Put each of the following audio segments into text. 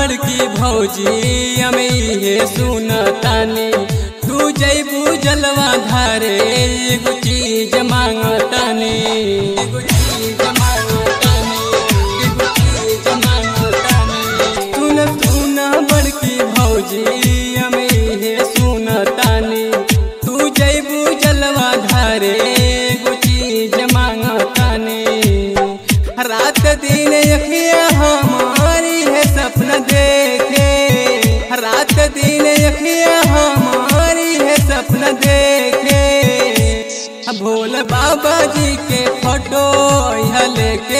बड़की भौजी हमें ये सुनतानी तू जैबू जलवा धारे एगो चीज मांगतानी एगो चीज मांगतानी एगो चीज मांगतानी सुन सुन बड़की भौजी हमें ये सुनतानी तू जैबू जलवा धारे एगो चीज मांगतानी रात दिन अखिया हमारी है सपना देखे रात दिन अखिया हमारी है सपना देखे भोल बाबा जी के फोटो यहाँ लेके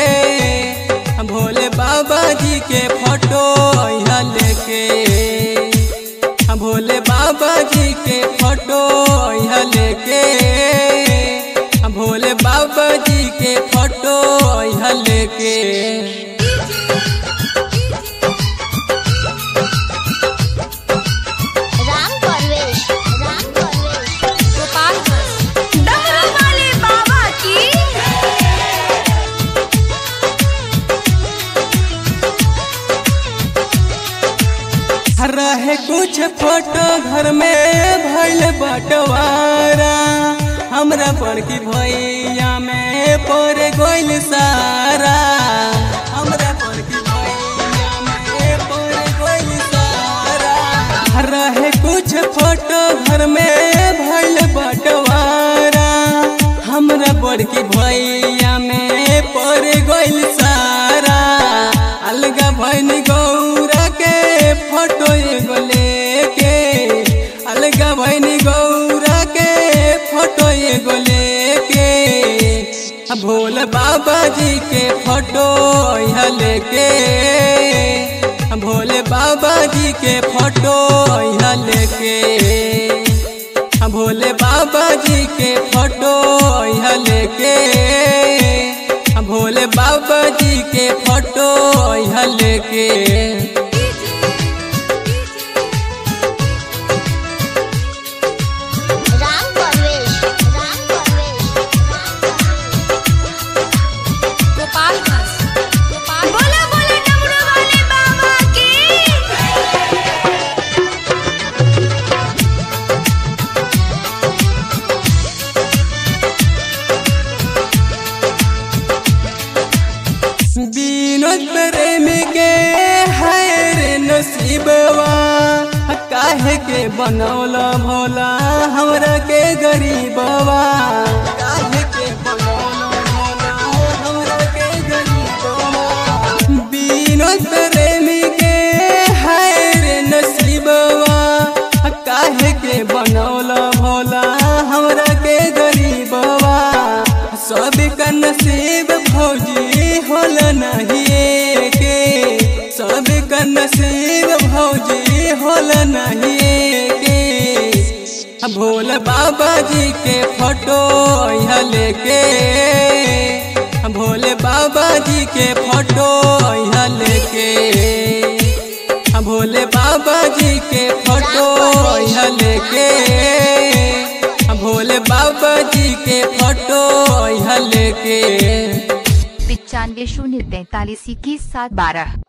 भोले बाबा जी के फोटो यहाँ लेके भोले बाबा जी के फोटो यहाँ लेके भोले बाबा जी के फोटो यहाँ लेके राम परवेश राम परवेश गोपालगंज डमरू वाले बाबा की रहे कुछ फोटो घर में भैल बटवारा हमरा बड़की भैया में पर गोइल सारा हमरा बड़की भैया में पर गोइल सारा रहे कुछ फोटो घर में भैल बटवारा हमरा बड़की भैया में पर गोइल सारा अलगा भैन गौरा के फोटो एगो लेके अलगा भैन गौरा के फोटो एगो लेके आ भोले बाबा जी के फोटो यहाँ लेके आ भोले बाबा जी के फोटो यहाँ लेके आ भोले बाबा जी के फोटो यहाँ लेके आ भोले बाबा जी के फोटो यहाँ लेके राम परवेश राम परवेश गोपालगंज बोला बोला डमरू वाले बाबा की विनोद प्रेम के है रे नसीबवा काहे के बनौला भोला हमरा के गरीबवा काहे के बनौला भोला हमरा के गरीबवा विनोद प्रेम के है रे नसीबवा काहे के बनौला भोला हमरा के गरीबवा सब का नसीब भौजी होल नहीं के सब का नसीब भौजी होल नहीं के भोले बाबा जी के फोटो यहाँ लेके भोले बाबा जी के फोटो यहाँ लेके भोले बाबा जी के फोटो यहाँ लेके भोले बाबा जी के फोटो यहाँ लेके पिचानवे शून्य तैतालीस इक्कीस सात बारह